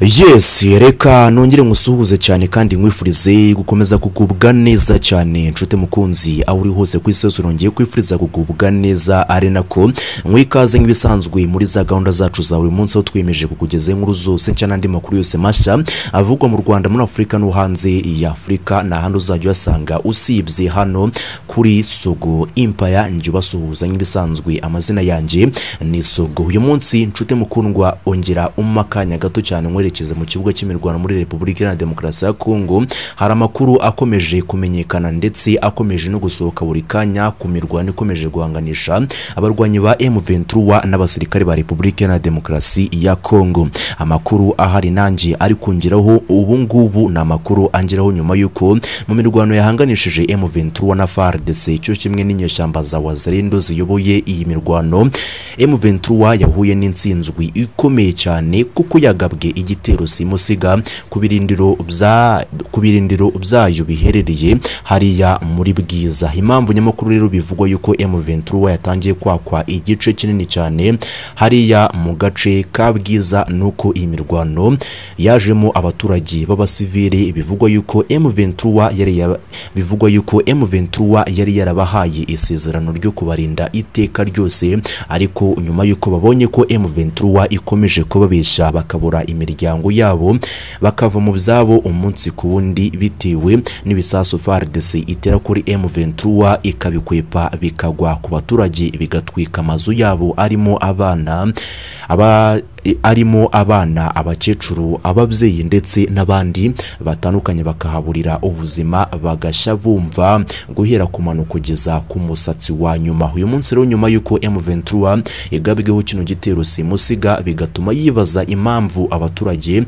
yesi reka nongere nkusuhuze cyane kandi nkwifurize gukomeza kugubwa neza cyane nshuti mukunzi aho uri hose ku isi yose urongeye kwifuriza kugubwa neza ari nako mwikaze nk'ibisanzwe muri za gahunda zacu za buri munsi aho twiyemeje kukugezaho inkuru zose nshya n'andi makuru yose mashya avugwa mu rwanda muri afurika no hanze ya afurika ni ahandi uzajya uyasanga usibye hano kuri sogo impaya njye ubasuhuza nk'ibisanzwe amazina yanjye ni sogo uyu munsi nshuti mukundwa ongera umpa akanya gato cyane nkwerekeze mu kibuga cy'imirwano muri repubulika iharanira demokarasi ya kongo hari amakuru akomeje kumenyekana ndetse akomeje no gusohoka buri kanya ku mirwano ikomeje guhanganisha abarwanyi ba M23 n'abasirikare ba repubulika iharanira demokarasi ya kongo amakuru ahari nanjye ari kungeraho ubu ngubu ni amakuru angeraho nyuma y'uko mu mirwano yahanganishije M23 na FARDC cyo kimwe n'inyeshyamba za Wazalendo ziyoboye iyi mirwano M23 yahuye n'insinzwi ikomeye cyane kuko yagabwe igitero simusiga ku birindiro bya ku birindiro byayo biherereye hariya muri bwiza impamvu nyamukuru rero bivugwa yuko M23 yatangiye kwakwa igice kinini cyane hariya mu gace ka bwiza nuko iyi mirwano yajemo abaturage b'abasivili bivugwa yuko M23 yari ya- bivugwa yuko M23 yari yarabahaye isezerano ryo kubarinda iteka ryose ariko nyuma yuko babonye ko M23 ikomeje kubabesha bakabura imiryango yabo bakava mu byabo umunsi ku wundi bitewe n'ibisasu FARDC itera kuri M23 ikabikwepa bikagwa ku baturage bigatwika amazu yabo arimo abana aba arimo abana abakecuru ababyeyi ndetse n'abandi batandukanye bakahaburira ubuzima bagashya bumva guhera ku mano kugeza ku musatsi wa nyuma uyu munsi rero nyuma y'uko M23 igabweho kino gitero simusiga bigatuma yibaza impamvu abaturage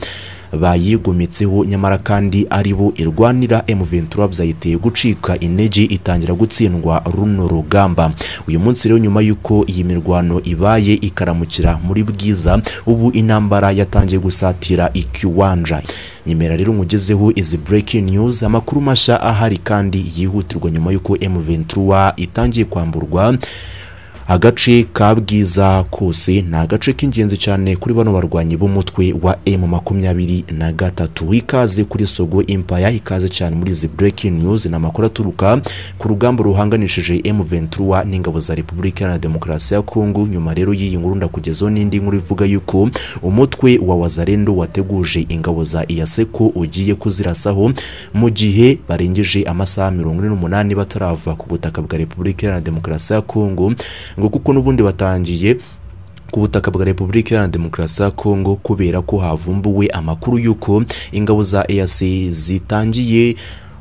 bayigometseho nyamara kandi ari bo irwanira M23 byayiteye gucika intege itangira gutsindwa runo rugamba uyu munsi rero nyuma y'uko iyi mirwano ibaye ikaramukira muri bwiza ubu intambara yatangiye gusatira ikiwanja nyemera rero nkugezeho izi breaking news amakuru mashya ahari kandi yihutirwa nyuma y'uko M23 itangiye kwamburwa agace ka bwiza kose ni agace k'ingenzi cyane kuri bano barwanyi b'umutwe wa M makumyabiri na gatatu ikaze kuri Sogo Empire ikaze cyane muri izi breaking news ni amakuru aturuka ku rugamba ruhanganishije M23 n'ingabo za Repubulika Iharanira Demokarasi ya Kongo nyuma rero y'iyi nkuru ndakugezaho n'indi nkuru ivuga yuko umutwe wa Wazalendo wateguje ingabo za Iyaseko ugiye kuzirasaho mu gihe barengeje amasaha mirongo ine n'umunani batarava ku butaka bwa Repubulika Iharanira Demokarasi ya Kongo ngo kuko n'ubundi batangiye ku butaka bwa repubulika iharanira demokarasi ya kongo kubera ko havumbuwe amakuru y'uko ingabo za eac zitangiye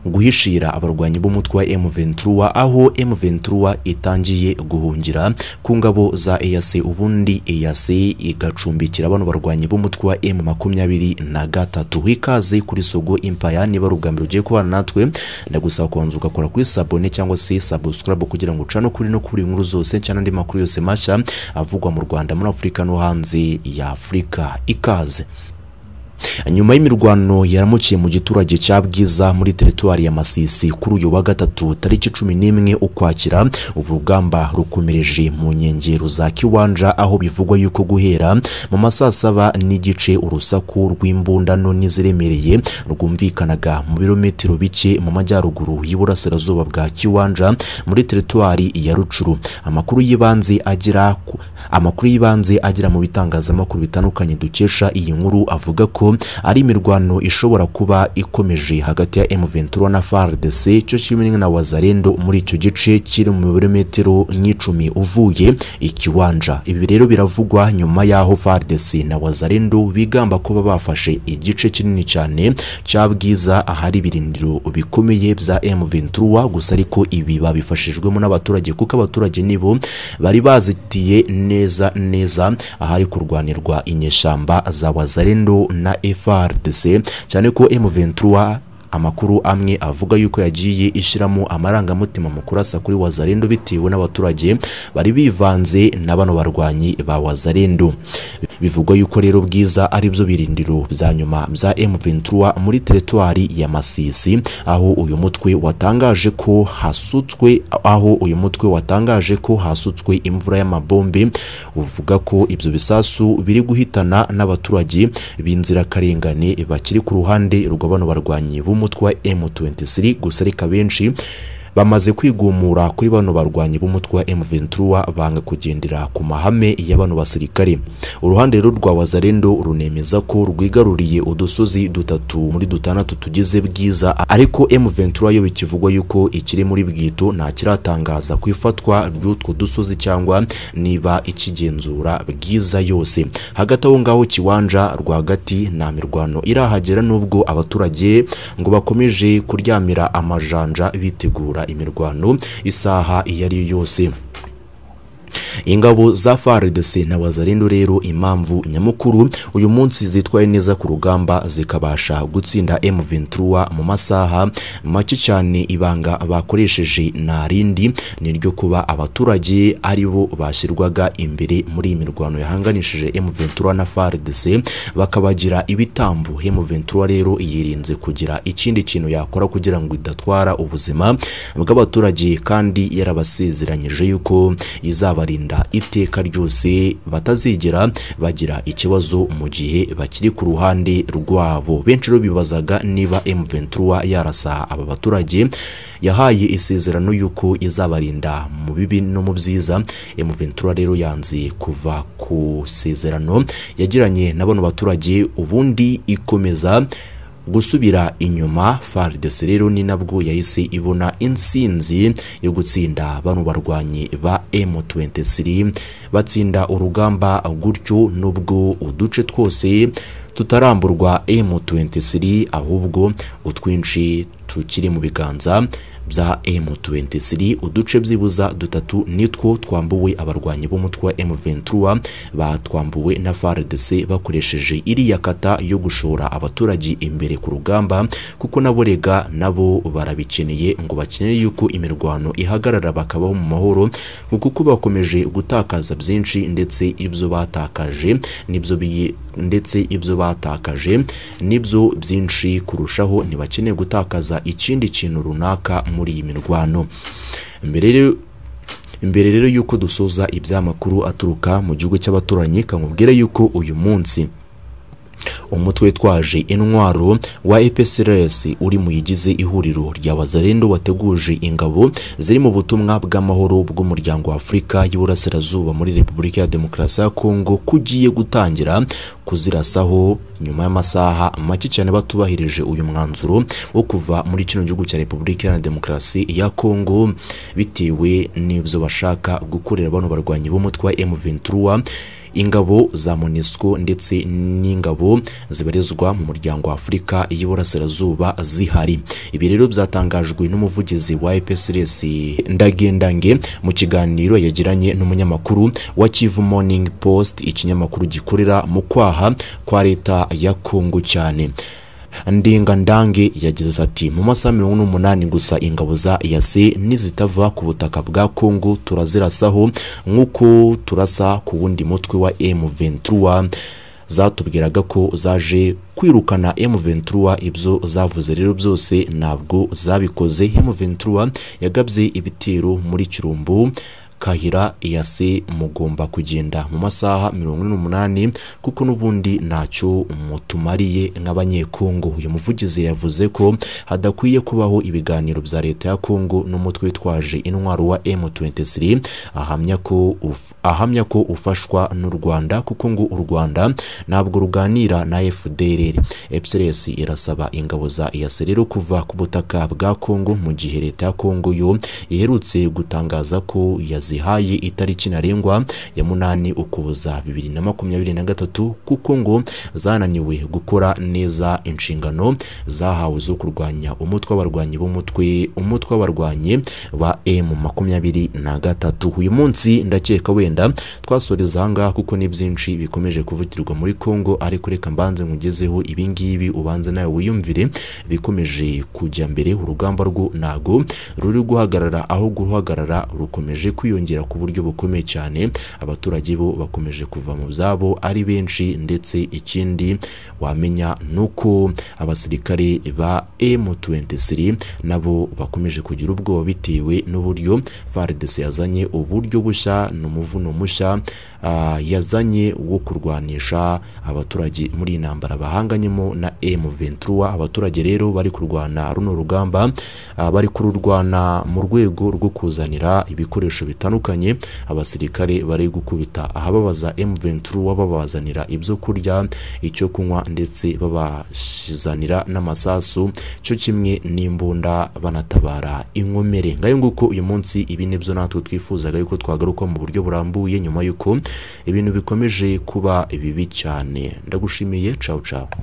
guhishira abarwanyi b'umutwe wa M23 aho M23 itangiye guhungira ku ngabo za EAC ubundi EAC igacumbikira bano barwanyi b'umutwe wa M makumyabiri na gatatu ikaze kuri Sogo Empire niba ari ubwa mbere ugiye kubana natwe ndagusaba kubanza ugakora kuri sabone cyangwa se subscribe kugira ngo ucane ukuri no kuri inkuru zose cyangwa andi makuru yose mashya avugwa mu Rwanda muri Afurika no hanze ya Afurika ikaze nyuma y'imirwano yaramukiye mu giturage cya bwiza muri teritwari ya masisi kuri uyu wa gatatu tariki cumi n'imwe ukwakira ubu rugamba rukomereje mu nkengero za kiwanja aho bivugwa yuko guhera mu masaa saba n'igice urusaku rw'imbundano n'iziremereye rwumvikanaga mu birometero bike mu majyaruguru y'iburasirazuba bwa kiwanja muri teritwari ya rucuru amakuru y'ibanze agira ku- amakuru y'ibanze agera mu bitangazamakuru bitandukanye dukesha iyi nkuru avuga ko ari imirwano ishobora kuba ikomeje hagati ya M23 na FARDC cyo kimwe na Wazalendo muri icyo gice kiri mu birometero nk'icumi uvuye ikiwanja ibi rero biravugwa nyuma y'aho FARDC na Wazalendo bigamba kuba bafashe igice kinini cyane cya bwiza ahari ibirindiro bikomeye bya M23 gusa ariko ibi babifashijwemo n'abaturage kuko abaturage nibo bari bazitiye neza neza ahari kurwanirwa inyeshyamba za Wazalendo na FARDC cyane ko M23 amakuru amwe avuga yuko yagiye ishyiramo amarangamutima mu kurasa kuri Wazalendo bitewe n'abaturage bari bivanze na bano barwanyi ba Wazalendo bivugwa yuko rero bwiza ari byo birindiro bya nyuma bya M23 muri teritwari ya Masisi aho uyu mutwe watangaje ko hasutswe aho uyu mutwe watangaje ko hasutswe imvura y'amabombe uvuga ko ibyo bisasu biri guhitana n'abaturage b'inzirakarengane bakiri ku ruhande rwa bano barwanyi b'umutwe wa M23 gusa reka benshi bamaze kwigumura kuri bano barwanyi b'umutwe wa M23 banga kugendera ku mahame ya bano basirikare uruhande rero rwa Wazalendo runemeza ko rwigaruriye udusozi dutatu muri dutandatu tugize bwiza ariko M23 yo bikivugwa yuko ikiri muri bwito nta kiratangaza ku ifatwa ry'utwo dusozi cyangwa niba ikigenzura bwiza yose hagati aho ngaho kiwanja rwagati nta mirwano irahagera nubwo abaturage ngo bakomeje kuryamira amajanja bitegura imirwano isaha iyo ari yo yose ingabo za FARDC na Wazalendo rero impamvu nyamukuru uyu munsi zitwaye neza ku rugamba zikabasha gutsinda M23 mu masaha make cyane ibanga bakoresheje narindi niryo kuba abaturage aribo bashyirwaga imbere muri imirwano yahanganishije M23 na FARDC bakabagira ibitambo M23 rero yirinze kugira ikindi kintu yakora kugira ngo idatwara ubuzima bw'abaturage kandi yarabasezeranyije yuko izabari iteka ryose batazigera bagira ikibazo mu gihe bakiri ku ruhande rwabo benshi rero bibazaga niba M23 yarasa aba baturage yahaye isezerano y'uko izabarinda mu bibi no mu byiza M23 rero yanze kuva ku sezerano yagiranye na bano baturage ubundi ikomeza gusubira inyuma FARDC rero ni nabwo yahise ibona insinzi yo gutsinda bano barwanyi ba M23 batsinda urugamba gutyo nubwo uduce twose tutaramburwa M23 ahubwo utwinshi tukiri mu biganza bya M23 uduce byibuza dutatu nitwo twambuwe abarwanyi b'umutwe wa M23 batwambuwe na FARDC bakoresheje iriya kata yo gushora abaturage imbere ku rugamba kuko naborega nabo barabikeneye ngo bakeneye yuko imirwano ihagarara bakabaho mu mahoro kuko bakomeje gutakaza byinshi ndetse ibyo batakaje nibyo biye ndetse ibyo batakaje nibyo byinshi kurushaho ntibakeneye gutakaza ikindi kintu runaka muri iyi mirwano mbere imbere rero y'uko dusoza ibyamakuru aturuka mu gihugu cy'abaturanyi kamubwira yuko uyu munsi umutwe twaje intwaro wa EPSRS uri mu yigize ihuriro rya Wazalendo wateguje ingabo ziri mu butumwa bw'amahoro bw'umuryango wa Afurika y'Uburasirazuba muri Repubulika ya Demokarasi ya Kongo kugiye gutangira kuzirasaho nyuma y'amasaha make cyane batubahirije uyu mwanzuro wo kuva muri kino gihugu cya Repubulika ya Demokarasi ya Kongo bitewe n'ibyo bashaka gukorera bano barwanyi b'umutwe wa M23 ingabo za MONUSCO ndetse n'ingabo zibarizwa mu muryango wa Afurika y'Iburasirazuba zihari ibi rero byatangajwe n'umuvugizi wa EPSRS Ndagendange mu kiganiro yagiranye n'umunyamakuru wa Kivu Morning Post ikinyamakuru gikorera mu kwaha kwa leta ya Kongo cyane ndingandange yagize ati mu masaha mirongo n'umunani gusa ingabo za yase nizitava ku butaka bwa kongo turazirasaho nk'uko turasa ku wundi mutwe wa M23 zatubwiraga ko zaje kwirukana M23 ibyo zavuze rero byose ntabwo zabikoze M23 yagabye ibitero muri Kirumbu kahira iyase mugomba kugenda mu masaha mirongo ine n'umunani kuko n'ubundi ntacyo mutumariye nk'abanyekongo uyu muvugizi yavuze ko hadakwiye kubaho ibiganiro bya leta ya kongo n'umutwe witwaje intwaro wa M23 ahamya ko uf, ahamya ko ufashwa n'u Rwanda kuko ngo u Rwanda ntabwo ruganira na FDLR EPSRS irasaba ingabo za iyase rero kuva ku butaka bwa Kongo mu gihe leta ya Kongo yo iherutse gutangaza ko yaz zihaye itariki ntarengwa ya munani ukuboza bibiri na makumyabiri na gatatu kuko ngo zananiwe gukora neza inshingano zahawe zo kurwanya umutwe w'abarwanyi b'umutwe umutwe w'abarwanyi ba M makumyabiri na gatatu uyu munsi ndakeka wenda twasoreza ahangaha kuko ni byinshi bikomeje kuvugirwa muri Kongo ariko reka mbanze nkugezeho ibingibi ubanze nawe wiyumvire bikomeje kujya mbere urugamba rwo nago ruri guhagarara aho guhagarara rukomeje kwiyongera byiyongera ku buryo bukomeye cyane abaturage bo bakomeje kuva mu byabo ari benshi ndetse ikindi wamenya ni uko abasirikare ba M23 nabo bakomeje kugira ubwoba bitewe n'uburyo FARDC yazanye uburyo bushya n'umuvuno mushya ah, yazanye wo kurwanisha abaturage muri iyi ntambara bahanganyemo na M23 abaturage rero bari kurwana runo rugamba ah, bari kururwana mu rwego rwo kuzanira ibikoresho bitandukanye abasirikare bari gukubita ahababaza M23 babazanira ibyo kurya icyo kunywa ndetse babashizanira n'amasasu cyo kimwe n'imbunda banatabara inkomere ngayo nguko uyu munsi ibi nibyo natwe twifuzaga yuko twagaruka mu buryo burambuye nyuma y'uko ibintu bikomeje kuba bibi cyane ndagushimiye cawu cawu